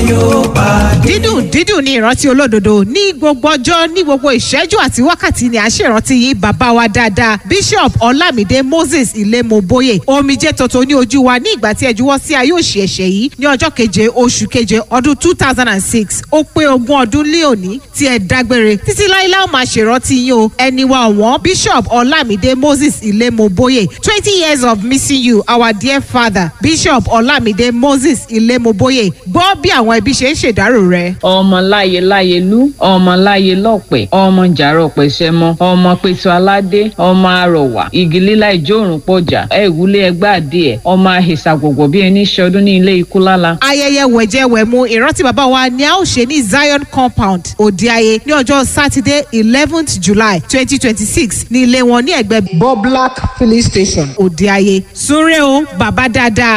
yóò pàdé. dídùn dídùn ní ìrántí olódodo ní gbogbo ọjọ́ ní gbogbo ìṣẹ́jú àti wákàtí ni à ń ṣèrántí yín bàbá wa dáadáa bishop ọlámídé moses ilémoboye omijé tuntun ní ojú wa ní ìgbà tí ẹ juwọ́ sí ayé òṣì ẹ̀ṣẹ̀ yìí ní ọjọ́ keje oṣù keje ọdún two thousand and six ó pé ogún ọdún lé òní tí ẹ dágbére títí láíláí ó máa ṣèrántí yín o ẹni wa ọ̀wọ́n bishop ọlámídé moses ilémoboye twenty years of missing you our dear father bishop ọlámídé moses ilémoboye gbọ́ bí àwọn ẹbí ṣe ń ṣèdárò rẹ̀. ọmọ láyé láyé lú ọmọ láyé lọ́pẹ̀ ọmọ jàrọ̀ pẹ̀sẹ̀mọ ọmọ pẹ̀tù aládé ọmọ arọ̀wà igi lílá ìjórùn pọ̀jà ẹ̀wúlé ẹgbẹ́ adìẹ ọmọ àhìsà gbogbo bí ẹni ṣọdún ní ilé ikú lála. ayẹyẹ wẹ̀jẹwẹ̀mu ìrántí bàbá wa ni a ó ṣe ní zion compound òdeayé ní ọjọ́ sátidé eleventh july twenty twenty six ní ilé wọn ní ẹgbẹ́ Boblak filling station. òdeayé súnrẹ́ o bàbá dáadáa